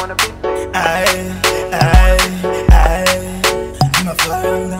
Aye, aye, aye. Mafaranga.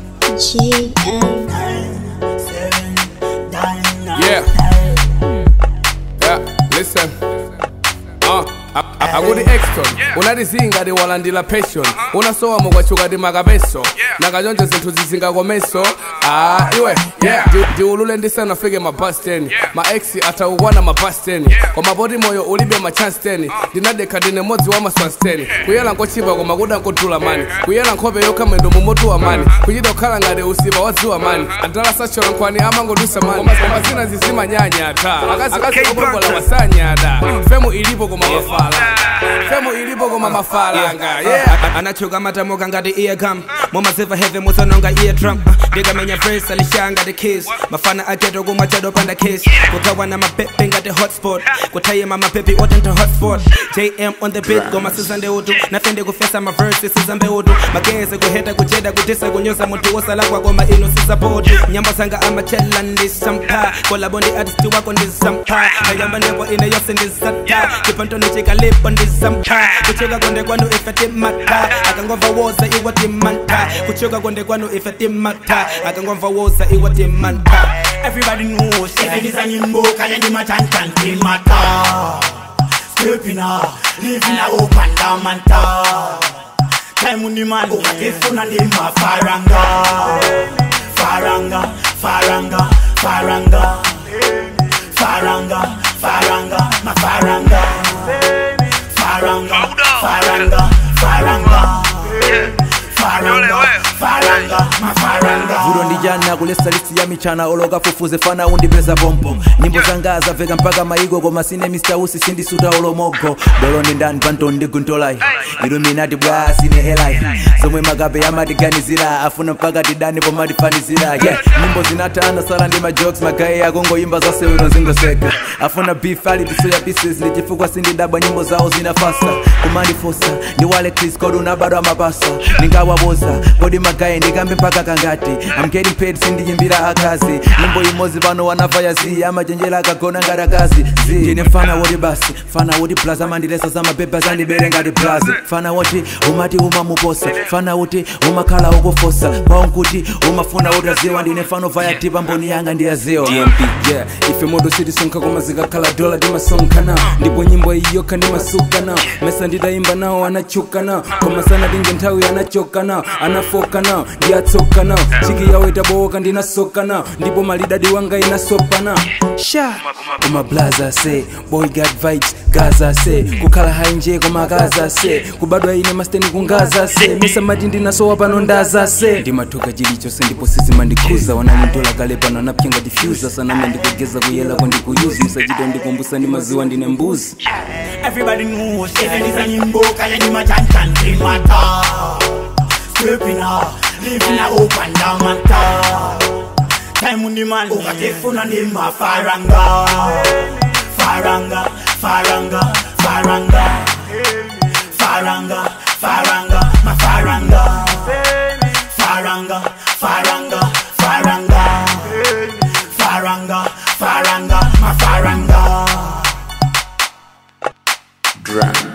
GM. Nine, seven, nine, nine, Yeah. nine. Yeah, listen. Uh, akuti exton unatizinga tiwalandira passion unasowa mukwachuka ti makapeso nakachonje zinthu zizingakomeso ah iwe yeah ndi- ndiulule ndisanafike ma bus 10 ma ex atakukwana ma bus 10 koma poti moyo ulibe ma chance 10 ndinadekha ndine modzi wa maswans 10 kuyela nkochipa koma kuda nkodula mani kuyela nkhope yokha mwendo mumotuwa mani kuchita kukhala ngati usipa wadziwa mani adala sachola nkhwani amangodusa mani koma zina zizimanyanya ta akazi akazikongola wasanyada femu ilipo koma mafala femu ilipo koma mafalanga yeah anachuka matamuka ngati eargum mumaziva heve musanonga eardrum ndikamenya verse alisha ngati kiss mafana aketo kumwa chado panda kiss kuthawa na mapepe ngati hotspot kuthayima mapepi otenta hotspot jm on the beat goma sizande utu nafende kufesa maverse sizambe utu mageze kuheta kucheda kutisa kunyoza munthu wosala kwakoma ino sizapoti nyimbo zanga amachela ndisampa kolabondi artist wako ndisampa ayamba ndipo ine yose ndisata chipantoni chikalipo ndisampa kuchuka konde kwanu ife timata akangomva woza iwa timanta kuchuka konde kwanu ife timata akangomva woza iwa timanta Everybody knows Sikiliza nyimbo kaya ni machantan kimata Stepping up, living a open damanta Time ni man ukakifuna ni mafaranga Faranga, faranga, faranga Faranga, faranga, mafaranga Faranga, faranga, faranga Faranga, faranga, mafaranga vulo ndijana kulesa listi ya michana oloka fufuze fana undipeza pompo nyimbo zanga zaveka mpaka maigo koma sine mr usi sindisuta olomogo dolo ndi ndani panto ndiguntolai iluminati bwa sine helai zomwe makape amatiganizira afuna mpaka tidani pomatifanizira yeah nyimbo zinatana sala ndi majokes magaye akongoyimba zasewero zingoseka afuna beef ali tisoya pieces ndi chifukwa sindidabwa nyimbo zawo zinafasa kumandifosa ndi wale chris kodi unabadwa mapasa ndingawaboza kodi magaye ndikambe mpaka kangati I'm getting paid sindiyimbira akazi nyimbo imodzi pano wanava ya zi amachenjera akagona ngati akazi zi ndine mfana woti basi fana woti plus amandilesa za mapepa zandibere ngati plus fana woti umati umamuposa fana woti umakhala ukufosa kwawo nkuti umafuna utaziwa ndine mfano vaya tipa mboni yanga ndiyaziwa dmp yeah ife modo sitisonkha koma zikakhala dola timasonkhana ndipo nyimbo iyokha ndimasukana mesa nditayimba nawo anachukana koma sana tinge nthawi anachokana anafokana ndiyatsokana chiki yawo itabowoka ndinasokana ndipo malidadi wanga inasopana sha koma blaza se boy got vibes gaza se kukhala hai nje koma gaza se kubadwa ine masteni kungaza se misamati ndinasowa pano ndaza se ndimathuka chilichonse ndipo sizimandikhuza wananitola kale pano anapyenga diffuser saname ndikugeza kuyelako ndikuyuzi musachita ndikumbusa ndi maziwa ndine mbuzi Everybody knows Sikiliza nyimbo kaya ni machantan kimata Stepping up, living a open damanta Time ni man ukakifuna ni mafaranga Faranga, faranga, faranga Faranga, faranga, mafaranga Faranga, faranga, faranga Faranga, faranga, mafaranga Drum.